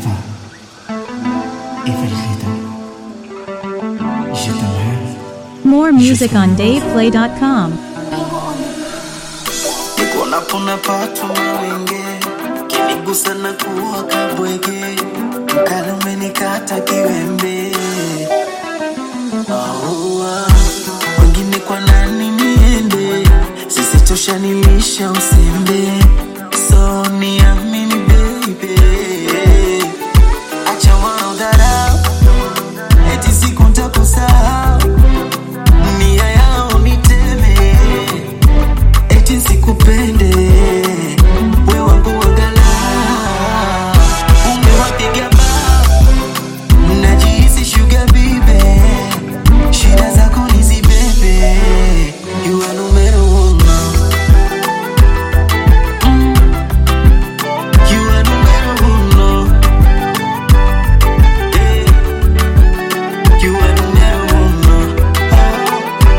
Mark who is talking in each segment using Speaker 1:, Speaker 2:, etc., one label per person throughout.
Speaker 1: va Everything. Je t'aime.
Speaker 2: More music on DavePlay.com.
Speaker 3: niko napona pato mawenge kinigusa na kuwa kabwege mkali umenikata kiwembe Aua, wengine kwa nani niende sisi tushanilisha usembe so niamini baby acha waodharau eti siku ntakusahau nia yao niteme eti sikupende we wangu wagala umewapiga bao najihisi shuga bibe shida zako nizibebe you are numero uno Mm. You are numero uno. Eh. You are numero uno. Oh.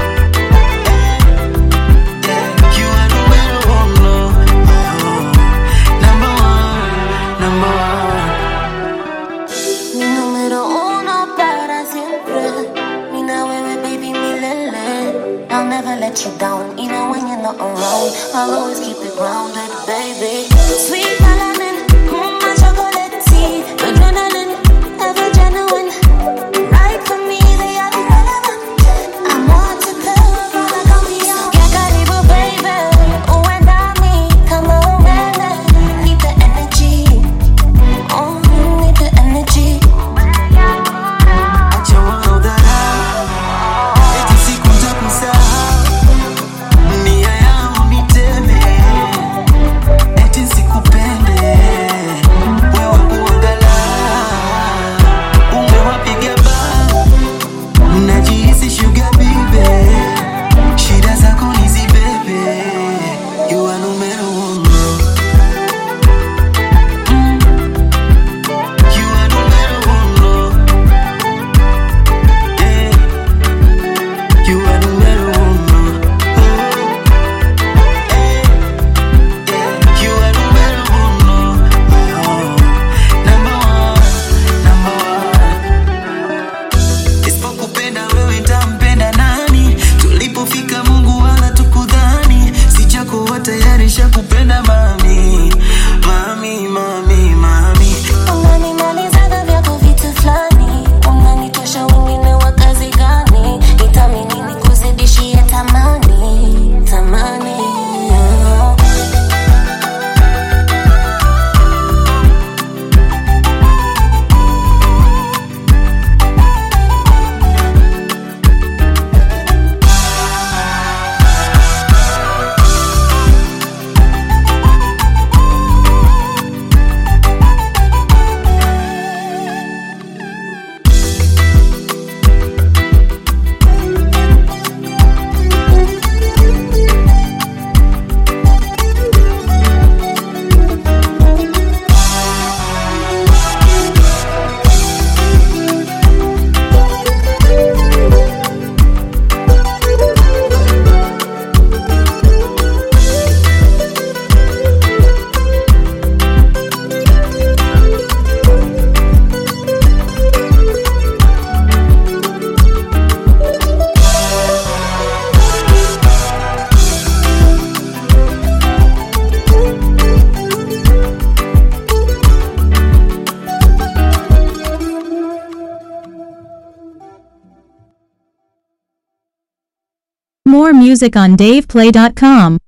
Speaker 3: You are numero uno. Oh. Number one, number one.
Speaker 4: Mi número uno para siempre. Mina wewe baby milele. I'll never let you down, even when you're not around. I'll always keep it grounded, baby. Sweet melanin, mm, my chocolate tea, adrenaline, ever genuine. Right for me, they are irrelevant. I'm on to pill, but I don't be on. Get karibu, baby. Uendami, kama umeme. Need the energy. Oh, need the energy.
Speaker 3: Acha waodharau, eti siku ntakusahau. Nia yao niteme, eti sikupende. We wangu angalau, umewapiga bao. Najihisi sugar bibe, shida zako nizibebe. You are numero uno. Mm. You are numero uno. Eh. You are numero uno. Oh. Eh. Eh. You are numero uno. Oh. Number one, number one. Isipokupenda wewe ntampenda nani? Tulipofika Mungu wala tukudhani, sijakuwa tayari shakupenda mami, mami, mami, mami.
Speaker 4: Unanimalizaga vyako vitu fulani, unanitosha wengine wa kazi gani? Nitamini nikuzidishie tamani, tamani.
Speaker 2: More music on DavePlay.com.